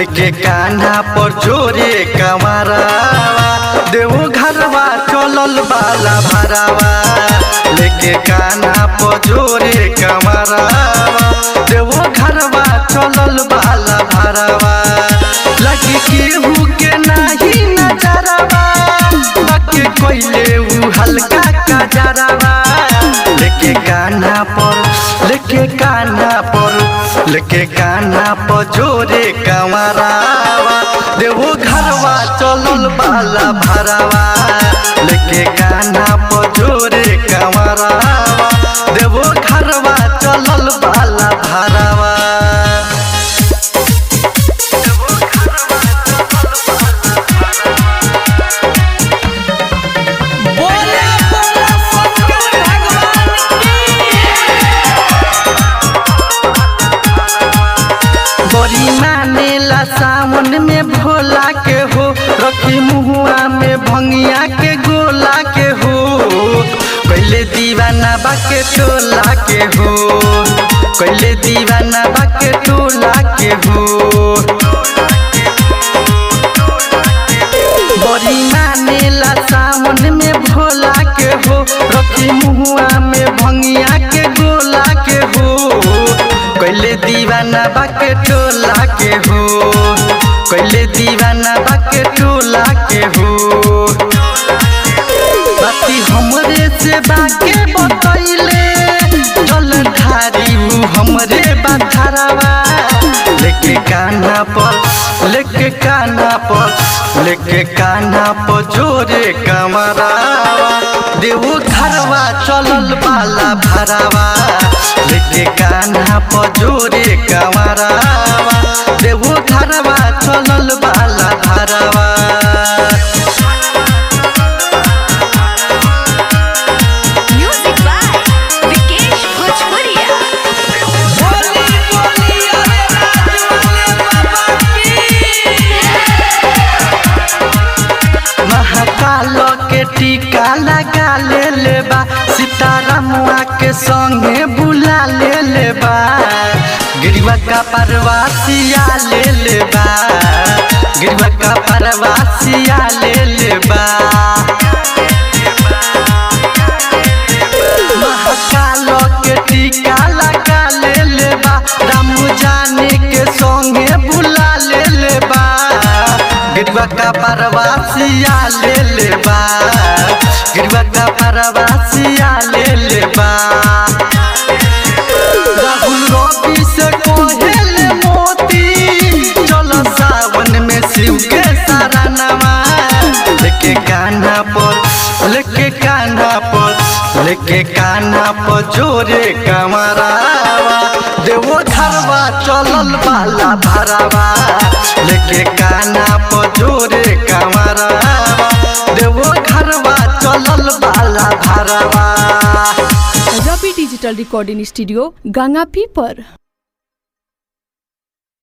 लेके कान्हा पर जोरे कमरावा देवो घरवा चलल बाला भरावा लेके कान्हा पर जोरे कमरावा देवो घरवा चलल बाला भरावा लगी केहू के नाही नजरवा बाकी कोइले उ हल्का कजरवा लेके कान्हा पर लेके कान्हा पर लेके कान्हा पर जोरे कमरावा देवो घरवा चलल बाला भरावा लेके कान्हा पर जोरे कमरावा देवो घरवा चलल बाला भरावा बोला बोला शंकर भगवान बड़ी मानेला सावन में भोला के हो रखी मुहुआ में भंगिया के गोला के हो कैले दीवाना बाके टोला के हो कैले दीवाना बाके टोला के हो बड़ी मानेला सावन में भोला के हो रखी मुहुआ में भंगिया के गोला के हो कैले दीवाना बाके टोला के हो कैले दीवाना बाके टोला के हो बाती हमरे से बाके बतैले जल ढारी उ हमरे बाधारावा लेके कान्हा पर लेके कान्हा पर लेके कान्हा पर जोरे कमरावा देवो घरवा चलल बाला भरावा लेके कान्हा पर जोरे कमरावा देवो घरवा चलल बाला भरावा Music by Vikesh Bhojpuria. बोली बोली अरे राज वाले बाबा की महाकाल के टीका लगा ले लेबा सीतारामुआ के संगे बुला ले लेबा गिरवा का परवासिया ले लेबा गिरवा का परवासिया ले लेबा महाकाल के टीका लगा ले लेबा राम जाने के संगे बुला ले लेबा गिरवा का परवासिया ले लेबा गिरवा का परवासिया ले लेबा राहुल रवि से कोहेल मोती चलो सावन में शिव के सारा नवा लेके कान्हा पर लेके कान्हा पर लेके कान्हा पर जोरे कमरावा देवो घरवा चलल बाला भरावा लेके कान्हा पर जोरे कमरावा देवो घरवा चलल बाला भरावा रवि डिजिटल रिकॉर्डिंग स्टूडियो गंगापी पर